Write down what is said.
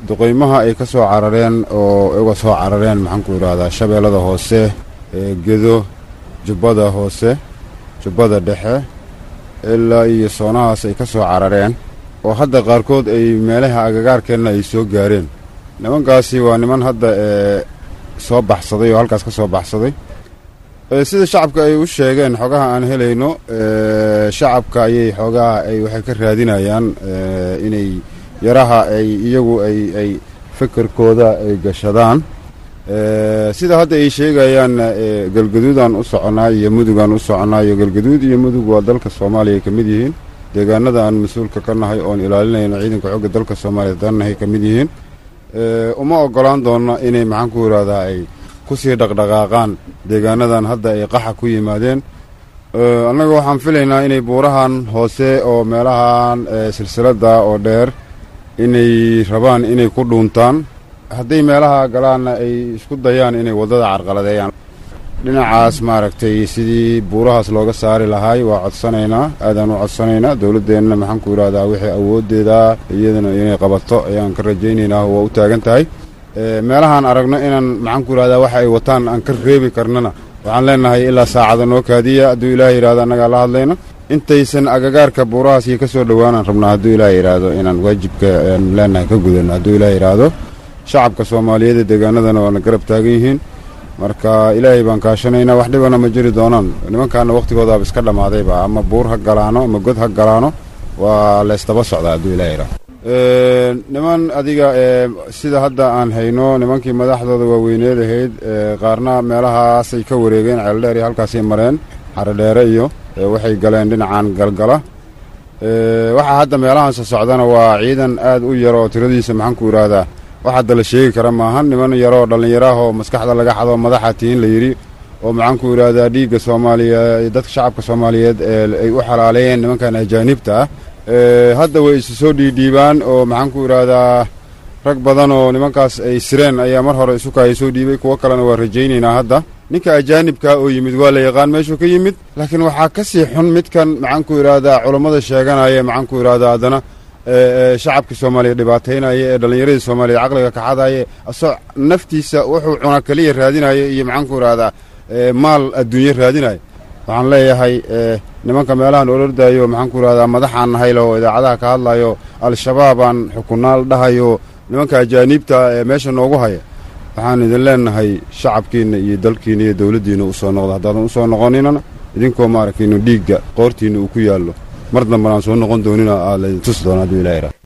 duqaymaha ay ka soo carareen oo uga soo carareen maxaanku idhahdaa shabeellada hoose gedo jubbada hoose jubbada dhexe ilaa iyo soonahaas ay ka soo carareen oo hadda qaarkood ay meelaha agagaarkeenna ay soo gaareen nimankaasi waa niman hadda ee soo baxsaday oo halkaas ka soo baxsaday sida shacabka ay u sheegeen xogaha aan helayno shacabka ayay xoogaha ay waxay ka raadinayaan inay yaraha ay iyagu ay ay fikirkooda ay gashadaan sida hadda ay sheegayaan galgaduudaan u soconaa iyo mudugaan u soconaa iyo galgaduud iyo mudug waa dalka soomaaliya ay ka mid yihiin deegaanada aan mas-uulka ka nahay oon ilaalinayno ciidanka xogga dalka soomaaliya dannahay ka mid yihiin uma ogolaan doonno inay maxaan ku yidhahdaa ay kusii dhaqdhaqaaqaan deegaanadan hadda ay qaxa ku yimaadeen annaga waxaan filaynaa inay buurahan hoose oo meelahan silsiladda oo dheer inay rabaan inay ku dhuuntaan hadday meelaha galaanna ay isku dayaan inay waddada carqaladeeyaan dhinacaas maaragtay sidii buurahaas looga saari lahaay waa codsanaynaa aadaan u codsanaynaa dowladdeenna maxaan ku yidhahdaa wixii awooddeeda iyadana inay qabato ayaan ka rajaynaynaa waa u taagan tahay meelahaan aragno inaan maxaan ku yidhahdaa waxa ay wataan aan ka reebi karnana waxaan leenahay ilaa saacada noo kaadiya hadduu ilaah yidhahdo annagaa la hadlayna intaysan agagaarka buurahaas iyo ka soo dhowaanaan rabnaa hadduu ilaah yidhaahdo inaan waajibka aan leenahay ka gudanno hadduu ilaah yidhaahdo shacabka soomaaliyeed ee deegaanadana waana garab taagan yihiin marka ilaahay baan kaashanaynaa wax dhibana ma jiri doonaan nimankaana wakhtigoodaaba iska dhammaadayba ama buur ha galaano ama god ha galaano waa laysdaba socdaa hadduu ilaah yidhahdo niman adiga sida hadda aan hayno nimankii madaxdooda waaweyneed ahayd qaarna meelahaasay ka wareegeen ceeldheer iyo halkaasay mareen xarodheere iyo waxay galeen dhinacan galgala waxaa hadda meelahaansa socdana waa ciidan aad u yar oo tiradiisa maxaanku idhaahdaa wax hadda la sheegi kara maahan niman yaroo dhallinyaraahoo maskaxda laga xado madaxa tihin la yidhi oo maxaanku idhaahdaa dhiigga soomaaliya dadka shacabka soomaaliyeed ay u xalaaleeyeen nimankan ajaanibta ah hadda way isu soo dhiidhiibaan oo maxaanku idhaahdaa rag badan oo nimankaas ay sireen ayaa mar hore isu kaaya soo dhiibay kuwo kalena waa rajaynaynaa hadda ninka ajaanibkaa oo yimid waa la yaqaan meeshuu ka yimid laakiin waxaa ka sii xun midkan maxaanku idhaahdaa culammada sheeganaya maxaanku idhahdaa haddana shacabka soomaaliya dhibaataynaya ee dhallinyaradii soomaaliya caqliga kaxadaya asoo naftiisa wuxuu cuna keliya raadinaya iyo maxaanku idhahdaa maal adduunye raadinaya waxaan leeyahay nimanka meelahan olordayo maxaanku idhahdaa madaxaan nahaylo oo idaacadaha ka hadlayo al-shabaabaan xukunaal dhahayo nimanka ajaaniibta ee meesha noogu haya waxaan idin leenahay shacabkiinna iyo dalkiinna iyo dowladdiinna u soo noqda haddaadan u soo noqoninana idinkoo maaragtaynu dhiigga qoortiinna uu ku yaallo mar dambanaan soo noqon doonina aa laydin tusi doona hadduu ilaha